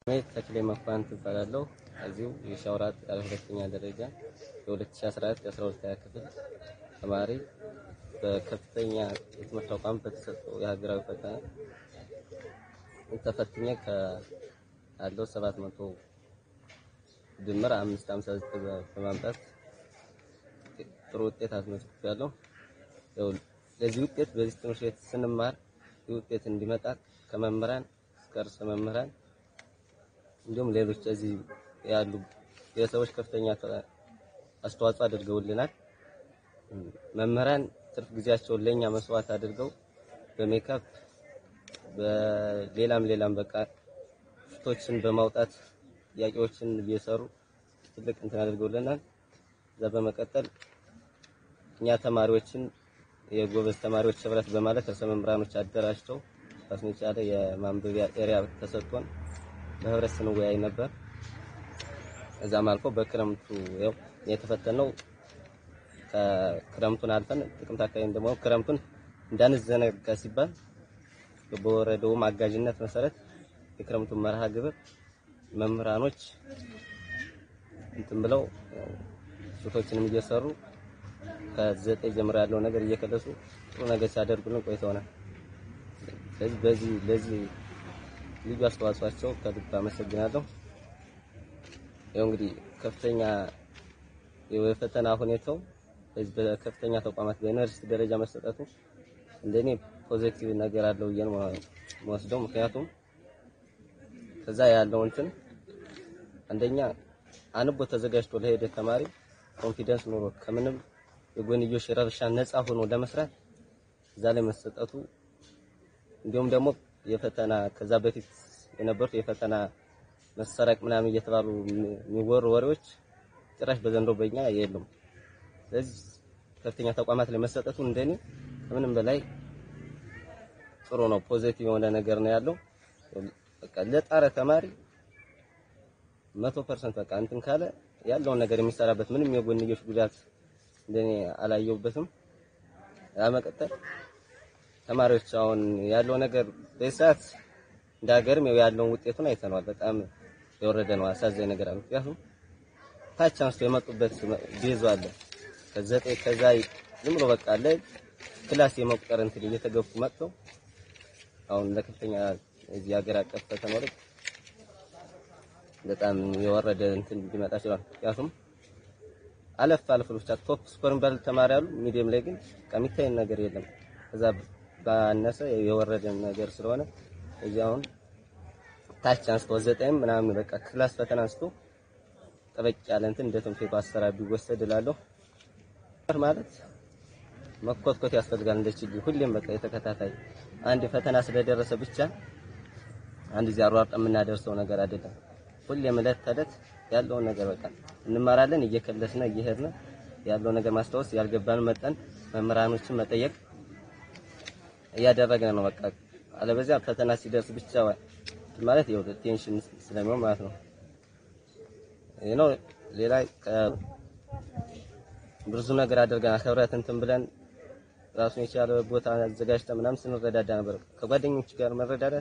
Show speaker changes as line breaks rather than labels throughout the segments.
ስሜ ተክሌ መኳንንት እባላለሁ። እዚሁ የሻውራት ሁለተኛ ደረጃ የ2014 የ12ኛ ክፍል ተማሪ በከፍተኛ የትምህርት ተቋም በተሰጠው የሀገራዊ ፈተና ተፈትኜ ካለው 700 ድምር 559 በማምጣት ጥሩ ውጤት አስመዝግቤያለሁ። ያው ለዚህ ውጤት በዚህ ትምህርት ቤት ስንማር ይህ ውጤት እንዲመጣ ከመምህራን እስከ ርዕሰ መምህራን እንዲሁም ሌሎች እዚህ ያሉ ግለሰቦች ከፍተኛ አስተዋጽኦ አድርገውልናል። መምህራን ትርፍ ጊዜያቸውን ለኛ መስዋዕት አድርገው በሜካፕ በሌላም ሌላም በቃ ሽቶችን በማውጣት ጥያቄዎችን እየሰሩ ትልቅ እንትን አድርገውልናል። እዛ በመቀጠል እኛ ተማሪዎችን የጎበዝ ተማሪዎች ህብረት በማለት ርዕሰ መምህራኖች አደራጅተው ራሱን የቻለ የማንበቢያ ኤሪያ ተሰጥቶን በህብረት ስንወያይ ነበር። እዛም አልፎ በክረምቱ ያው የተፈተነው ከክረምቱን አልፈን ጥቅምት አካባቢ ደግሞ ክረምቱን እንዳንዘነጋ ሲባል በወረደውም አጋዥነት መሰረት የክረምቱን መርሃ ግብር መምህራኖች እንትን ብለው ሹቶችንም እየሰሩ ከዘጠኝ ጀምሮ ያለው ነገር እየከለሱ ጥሩ ነገር ሲያደርጉልን ቆይተውናል። ስለዚህ በዚህ ለዚህ ልዩ አስተዋጽኦአቸው ከልብ አመሰግናለሁ። ያው እንግዲህ ከፍተኛ የፈተና ሁኔታው በዚህ በከፍተኛ ተቋማት በዩኒቨርሲቲ ደረጃ መሰጠቱ እንደኔ ፖዚቲቭ ነገር አለው ብዬ ነው የምወስደው። ምክንያቱም ከዛ ያለው እንትን አንደኛ አንቦ ተዘጋጅቶ ለሄደ ተማሪ ኮንፊደንስ ኖሮ ከምንም የጎንዮሽ ረብሻ ነፃ ሆኖ ለመስራት እዛ ላይ መሰጠቱ እንዲሁም ደግሞ የፈተና ከዛ በፊት የነበሩት የፈተና መሰረቅ ምናምን እየተባሉ የሚወሩ ወሬዎች ጭራሽ በዘንድሮ በእኛ የሉም። ስለዚህ ከፍተኛ ተቋማት ላይ መሰጠቱ እንደኔ ከምንም በላይ ጥሩ ነው። ፖዚቲቭ የሆነ ነገር ነው ያለው። በቃ ለጣረ ተማሪ መቶ ፐርሰንት በቃ እንትን ካለ ያለውን ነገር የሚሰራበት ምንም የጎንዮሽ ጉዳት እንደኔ አላየሁበትም። ለመቀጠል ተማሪዎች አሁን ያለው ነገር በሰዓት እንደ ሀገርም ያለውን ውጤቱን አይተነዋል። በጣም የወረደ ነው። አሳዛኝ ነገር አለ። ምክንያቱም ታች አንስቶ የመጡበት ቤዙ አለ ከዘጠኝ ከዛ ዝም ብሎ በቃ አለ ክላስ የመቁጠር እንትን እየተገፉ መጥተው አሁን ለከፍተኛ እዚህ ሀገር አቀፍ ፈተና ላይ በጣም የወረደ እንትን ሊመጣ ይችላል። ምክንያቱም አለፍ አለፍ ብቻ ቶፕ ስኮር የሚባል ተማሪ አሉ። ሚዲየም ላይ ግን ከሚታይ ነገር የለም። ከዛ ባነሰ የወረደ ነገር ስለሆነ እዚህ አሁን ታች አንስቶ ዘጠኝ ምናምን በቃ ክላስ ፈተና አንስቶ ጠበቅ ያለ እንትን እንደ ትምህርት ቤቱ አሰራር ቢወሰድ እላለሁ። ማለት መኮትኮት ያስፈልጋል። እንደ ችግር ሁሌም በቃ የተከታታይ አንድ ፈተና ስለደረሰ ብቻ አንድ ጊዜ አሯርጠ የምናደርሰው ነገር አይደለም። ሁሌም ዕለት ተዕለት ያለውን ነገር በቃ እንማራለን፣ እየከለስን እየሄድን ያለው ነገር ማስታወስ፣ ያልገባን መጠን መምህራኖችን መጠየቅ እያደረግን ነው። በቃ አለበዚያ ፈተና ሲደርስ ብቻ ማለት ይኸው ቴንሽን ስለሚሆን ማለት ነው። ይሄ ነው። ሌላ ብዙ ነገር አድርገናል። ህብረት እንትን ብለን ራሱን የቻለ ቦታ አዘጋጅተን ምናምን ስንረዳዳ ነበር። ከጓደኞች ጋር መረዳዳት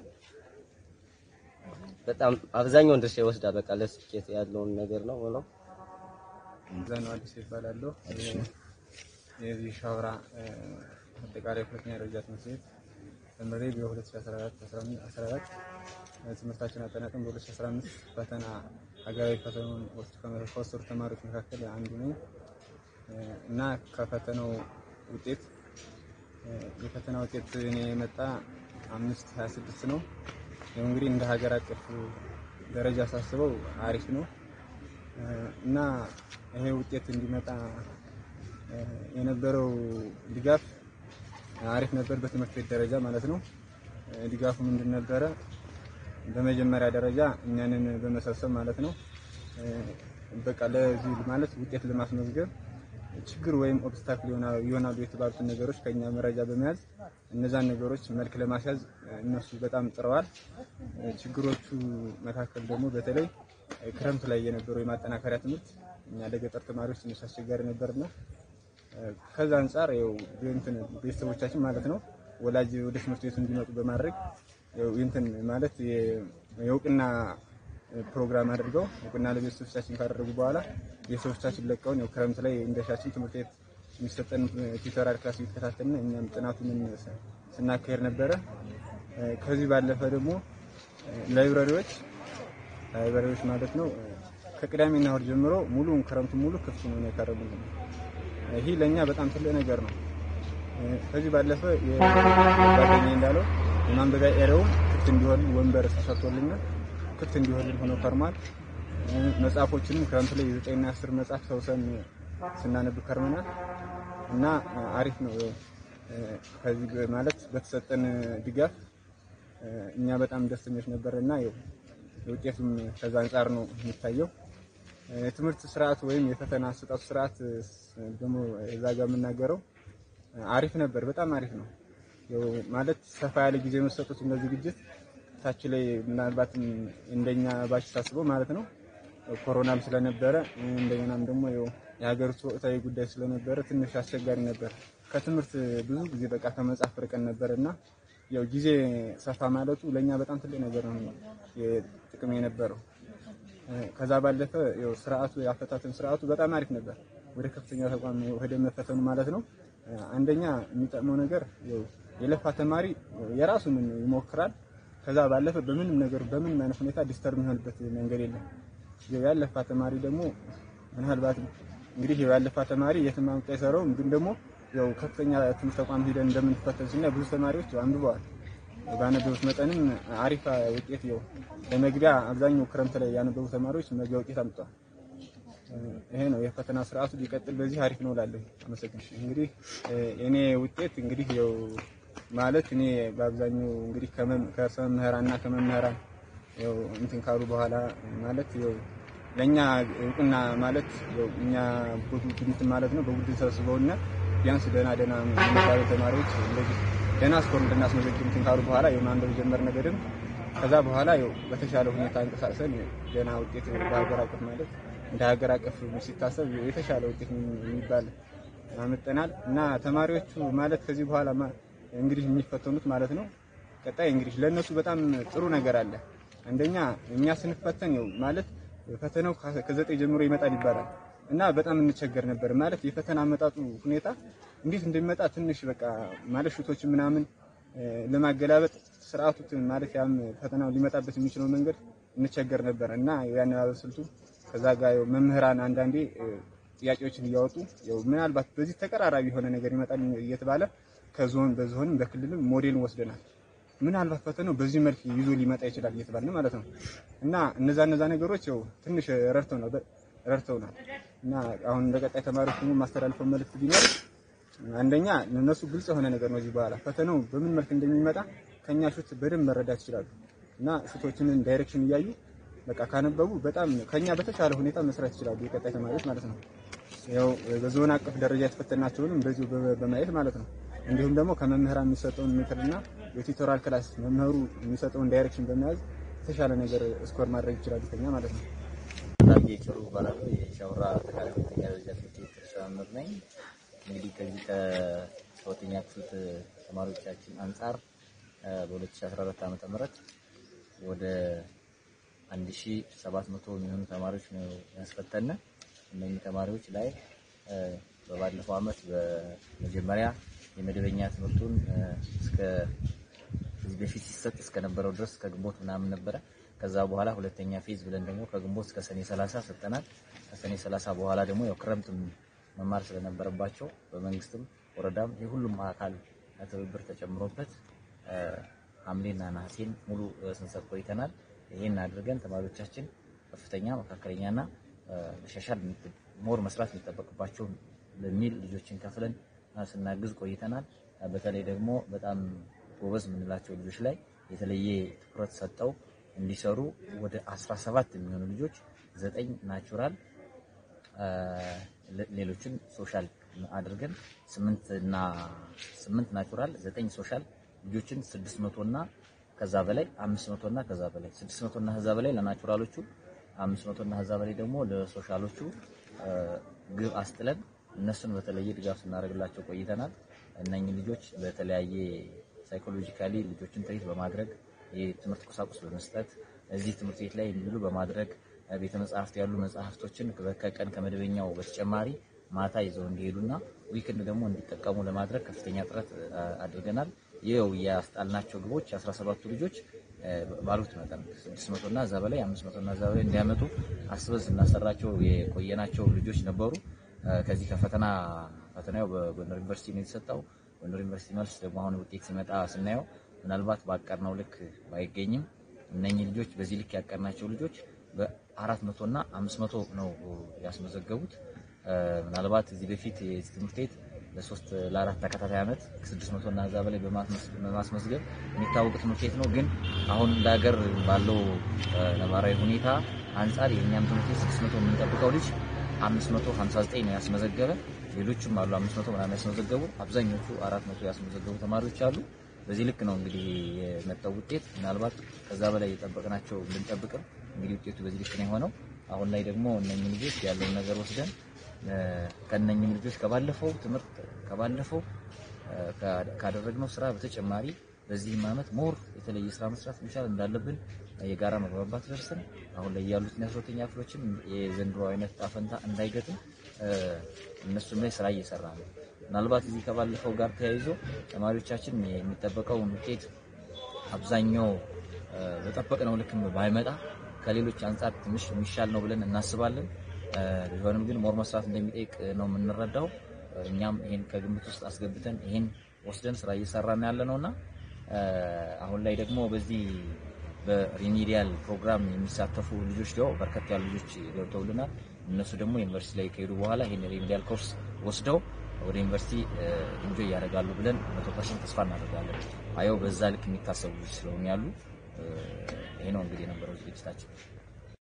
በጣም አብዛኛውን ድርሻ ይወስዳል። በቃ ለስኬት ያለውን ነገር ነው ብለው
ዘነው አዲስ ይባላለሁ። የዚህ ሻውራ አጠቃላይ ሁለተኛ ደረጃ ትምህርት ቤት ተምሬ በ2014 14 ትምህርታችን አጠናቀን በ2015 ፈተና ሀገራዊ ፈተናውን ከወሰዱ ተማሪዎች መካከል አንዱ ነኝ እና ከፈተናው ውጤት የፈተና ውጤት እኔ የመጣ አምስት 26 ነው። ያው እንግዲህ እንደ ሀገር አቀፍ ደረጃ ሳስበው አሪፍ ነው እና ይሄ ውጤት እንዲመጣ የነበረው ድጋፍ አሪፍ ነበር፣ በትምህርት ቤት ደረጃ ማለት ነው። ድጋፉ ምንድን ነበረ? በመጀመሪያ ደረጃ እኛንን በመሰብሰብ ማለት ነው በቃ ለዚህ ማለት ውጤት ለማስመዝገብ ችግር ወይም ኦብስታክል ይሆናሉ የተባሉትን ነገሮች ከኛ መረጃ በመያዝ እነዛን ነገሮች መልክ ለማስያዝ እነሱ በጣም ጥረዋል። ችግሮቹ መካከል ደግሞ በተለይ ክረምት ላይ የነበረው የማጠናከሪያ ትምህርት እኛ ለገጠር ተማሪዎች ትንሽ አስቸጋሪ ነበርና ከዛ አንጻር ያው እንትን ቤተሰቦቻችን ማለት ነው ወላጅ ወደ ትምህርት ቤቱ እንዲመጡ በማድረግ ያው እንትን ማለት የእውቅና ፕሮግራም አድርገው እውቅና ለቤተሰቦቻችን ካደረጉ በኋላ ቤተሰቦቻችን ለቀውን ያው ክረምት ላይ እንደሻችን ትምህርት ቤት የሚሰጠን ቲቶሪያል ክላስ እየተከታተልን እኛም ጥናቱን ስናካሄድ ነበረ። ከዚህ ባለፈ ደግሞ ላይብራሪዎች ላይብራሪዎች ማለት ነው ከቅዳሜና እሑድ ጀምሮ ሙሉውን ክረምቱን ሙሉ ክፍት ነው የከረሙልን። ይህ ለእኛ በጣም ትልቅ ነገር ነው። ከዚህ ባለፈ የጓደኛዬ እንዳለው የማንበቢያ ኤሪያውም ክፍት እንዲሆን ወንበር ተሰጥቶልናል። ክፍት እንዲሆን ሆኖ ከርሟል። መጽሐፎችንም ክረምት ላይ የዘጠኝና አስር መጽሐፍ ሰውሰን ስናነብ ከርመናል እና አሪፍ ነው። ከዚህ ማለት በተሰጠን ድጋፍ እኛ በጣም ደስተኞች ነበር እና ውጤቱም ከዛ አንጻር ነው የሚታየው። የትምህርት ስርዓት ወይም የፈተና አሰጣጡ ስርዓት ደግሞ እዛ ጋር የምናገረው አሪፍ ነበር፣ በጣም አሪፍ ነው። ማለት ሰፋ ያለ ጊዜ መሰጡት እንደ ዝግጅት ታች ላይ ምናልባትም እንደኛ ባች ሳስበው ማለት ነው ኮሮናም ስለነበረ እንደገናም ደግሞ የሀገሪቱ ወቅታዊ ጉዳይ ስለነበረ ትንሽ አስቸጋሪ ነበር። ከትምህርት ብዙ ጊዜ በቃ ከመጽሐፍ ርቀን ነበር እና ያው ጊዜ ሰፋ ማለቱ ለኛ በጣም ትልቅ ነገር ነው ጥቅም የነበረው። ከዛ ባለፈ ያው ስርዓቱ የአፈታተን ስርዓቱ በጣም አሪፍ ነበር። ወደ ከፍተኛ ተቋም ወደ መፈተኑ ማለት ነው። አንደኛ የሚጠቅመው ነገር ያው የለፋ ተማሪ የራሱን ይሞክራል። ከዛ ባለፈ በምንም ነገር በምንም አይነት ሁኔታ ዲስተርብ የሚሆንበት መንገድ የለም። ያለፋ ተማሪ ደግሞ ምናልባት እንግዲህ ያለፋ ተማሪ የትም አምጣ አይሰራውም፣ ግን ደግሞ ያው ከፍተኛ ትምህርት ተቋም ሄደን እንደምንፈተን ስናይ ብዙ ተማሪዎች አንብበዋል። ባነበቡት መጠንም አሪፍ ውጤት ያው ለመግቢያ አብዛኛው ክረምት ላይ ያነበቡ ተማሪዎች መግቢያ ውጤት አምጥተዋል። ይሄ ነው የፈተና ስርዓቱ ሊቀጥል በዚህ አሪፍ ነው እላለሁ። አመሰግናለሁ። እንግዲህ እኔ ውጤት እንግዲህ ያው ማለት እኔ በአብዛኛው እንግዲህ ከርዕሰ መምህራንና ከመምህራን ያው እንትን ካሉ በኋላ ማለት ያው ለኛ እውቅና ማለት ያው እኛ ቡድን ማለት ነው በቡድን ሰብስበውና ቢያንስ ደህና ደህና የሚባሉ ተማሪዎች እንደዚህ ደህና ስኮር እንድናስመዘግብ እንትን ካሉ በኋላ የማንበብ ጀመርን በደንብ ከዛ በኋላ ያው በተሻለ ሁኔታ እንቀሳቅሰን ደህና ውጤት በሀገር አቀፍ ማለት እንደ ሀገር አቀፍ ሲታሰብ የተሻለ ውጤት የሚባል አመጠናል እና ተማሪዎቹ ማለት ከዚህ በኋላ እንግዲህ የሚፈተኑት ማለት ነው ቀጣይ እንግዲህ ለእነሱ በጣም ጥሩ ነገር አለ። አንደኛ እኛ ስንፈተን ያው ማለት ፈተናው ከዘጠኝ ጀምሮ ይመጣል ይባላል እና በጣም እንቸገር ነበር ማለት የፈተና አመጣጡ ሁኔታ እንዴት እንደሚመጣ ትንሽ በቃ ማለት ሹቶችን ምናምን ለማገላበጥ ስርዓቱ ማለት ያም ፈተናው ሊመጣበት የሚችለው መንገድ እንቸገር ነበር እና ያነባበብ ስልቱ ከዛ ጋር ያው መምህራን አንዳንዴ ጥያቄዎችን እያወጡ ያው ምናልባት በዚህ ተቀራራቢ የሆነ ነገር ይመጣል እየተባለ ከዞን በዞንም በክልልም ሞዴልን ወስደናል። ምናልባት ፈተናው በዚህ መልክ ይዞ ሊመጣ ይችላል እየተባለ ማለት ነው እና እነዛ እነዛ ነገሮች ያው ትንሽ ረድተው ነው ረድተውናል እና አሁን ለቀጣይ ተማሪዎች ደግሞ ማስተላልፈው መልእክት ቢኖር አንደኛ ለነሱ ግልጽ የሆነ ነገር ነው። እዚህ በኋላ ፈተናው በምን መልክ እንደሚመጣ ከኛ ሹት በደንብ መረዳት ይችላሉ እና ሹቶችንን ዳይሬክሽን እያዩ በቃ ካነበቡ በጣም ከኛ በተሻለ ሁኔታ መስራት ይችላሉ የቀጣይ ተማሪዎች ማለት ነው። ያው በዞን አቀፍ ደረጃ የተፈተናቸውንም እንደዚሁ በማየት ማለት ነው። እንዲሁም ደግሞ ከመምህራን የሚሰጠውን ምክርና የቲቶራል ክላስ መምህሩ የሚሰጠውን ዳይሬክሽን በመያዝ የተሻለ ነገር ስኮር ማድረግ ይችላሉ ከኛ ማለት ነው።
ታዬ ጭሩ እባላለሁ። የሻውራ አጠቃላይ ሁለተኛ ደረጃ ትምህርት ቤት ርዕሰ መምህር ነኝ። እንግዲህ ከዚህ ከሁለተኛ ክፍል ተማሪዎቻችን አንጻር በ2014 ዓ ም ወደ 1700 የሚሆኑ ተማሪዎች ነው ያስፈተነ። እነዚህ ተማሪዎች ላይ በባለፈው ዓመት በመጀመሪያ የመደበኛ ትምህርቱን እስከ ከዚህ በፊት ሲሰጥ እስከነበረው ድረስ ከግንቦት ምናምን ነበረ። ከዛ በኋላ ሁለተኛ ፌዝ ብለን ደግሞ ከግንቦት እስከ ሰኔ 30 ሰጠናል። ከሰኔ 30 በኋላ ደግሞ ያው ክረምት መማር ስለነበረባቸው በመንግስትም ወረዳም የሁሉም አካል ትብብር ተጨምሮበት ሐምሌና ነሐሴን ሙሉ ስንሰጥ ቆይተናል። ይሄን አድርገን ተማሪዎቻችን ከፍተኛ፣ መካከለኛና መሻሻል ሞር መስራት የሚጠበቅባቸው በሚል ልጆችን ከፍለን ስናግዝ ቆይተናል። በተለይ ደግሞ በጣም ጎበዝ የምንላቸው ልጆች ላይ የተለየ ትኩረት ሰጠው እንዲሰሩ ወደ 17 የሚሆኑ ልጆች ዘጠኝ ናቹራል ሌሎችን ሶሻል አድርገን ስምንት እና ስምንት ናቹራል ዘጠኝ ሶሻል ልጆችን 600 እና ከዛ በላይ 500 እና ከዛ በላይ 600 እና ከዛ በላይ ለናቹራሎቹ 500 እና ከዛ በላይ ደግሞ ለሶሻሎቹ ግብ አስጥለን እነሱን በተለየ ድጋፍ ስናደርግላቸው ቆይተናል። እነኚህ ልጆች በተለያየ ሳይኮሎጂካሊ ልጆችን ትሪት በማድረግ የትምህርት ቁሳቁስ በመስጠት እዚህ ትምህርት ቤት ላይ እንዲውሉ በማድረግ ቤተ መጻሕፍት ያሉ መጽሐፍቶችን ከቀን ከመደበኛው በተጨማሪ ማታ ይዘው እንዲሄዱና ዊክንድ ደግሞ እንዲጠቀሙ ለማድረግ ከፍተኛ ጥረት አድርገናል። ይኸው ያስጣልናቸው ግቦች 17ቱ ልጆች ባሉት መጠን 600 እና እዛ በላይ 500 እና እዛ በላይ እንዲያመጡ አስበን ስናሰራቸው የቆየናቸው ልጆች ነበሩ። ከዚህ ከፈተና ፈተናው በጎንደር ዩኒቨርሲቲ ነው የተሰጠው። ጎንደር ዩኒቨርሲቲ መልስ ደግሞ አሁን ውጤት ሲመጣ ስናየው ምናልባት ባቀድነው ልክ ባይገኝም እነኚህ ልጆች በዚህ ልክ ያቀድናቸው ልጆች በአራት መቶ እና አምስት መቶ ነው ያስመዘገቡት። ምናልባት እዚህ በፊት የዚህ ትምህርት ቤት ለሶስት ለአራት ተከታታይ ዓመት ከስድስት መቶ እና እዛ በላይ በማስመዝገብ የሚታወቅ ትምህርት ቤት ነው። ግን አሁን ለሀገር ባለው ነባራዊ ሁኔታ አንጻር የእኛም ትምህርት ቤት ስድስት መቶ የምንጠብቀው ልጅ አምስት መቶ ሀምሳ ዘጠኝ ነው ያስመዘገበ። ሌሎችም አሉ አምስት መቶ ምናምን ያስመዘገቡ፣ አብዛኞቹ አራት መቶ ያስመዘገቡ ተማሪዎች አሉ። በዚህ ልክ ነው እንግዲህ የመጣው ውጤት። ምናልባት ከዛ በላይ የጠበቅናቸው ብንጠብቅም እንግዲህ ውጤቱ በዚህ ልክ ነው የሆነው። አሁን ላይ ደግሞ እነኝህ ልጆች ያለውን ነገር ወስደን ከነኝም ልጆች ከባለፈው ትምህርት ከባለፈው ካደረግነው ስራ በተጨማሪ በዚህም ዓመት ሞር የተለየ ስራ መስራት መቻል እንዳለብን የጋራ መግባባት ደርሰን አሁን ላይ ያሉትን የአስራተኛ ክፍሎችም የዘንድሮ አይነት ጣፈንታ እንዳይገጥም እነሱም ላይ ስራ እየሰራ ነው። ምናልባት እዚህ ከባለፈው ጋር ተያይዞ ተማሪዎቻችን የሚጠበቀውን ውጤት አብዛኛው በጠበቅነው ልክም ባይመጣ ከሌሎች አንጻር ትንሽ የሚሻል ነው ብለን እናስባለን። ቢሆንም ግን ሞር መስራት እንደሚጠይቅ ነው የምንረዳው። እኛም ይሄን ከግምት ውስጥ አስገብተን ይሄን ወስደን ስራ እየሰራን ያለ ነውና አሁን ላይ ደግሞ በዚህ በሪሚዲያል ፕሮግራም የሚሳተፉ ልጆች ደግሞ በርከት ያሉ ልጆች ገብተውልናል። እነሱ ደግሞ ዩኒቨርሲቲ ላይ ከሄዱ በኋላ ይሄን ሪሚዲያል ኮርስ ወስደው ወደ ዩኒቨርሲቲ ኢንጆይ ያደርጋሉ ብለን መቶ ፐርሰንት ተስፋ እናደርጋለን። አየው በዛ ልክ የሚታሰቡ ልጆች ስለሆኑ ያሉ ይሄ ነው እንግዲህ የነበረው ዝግጅታችን።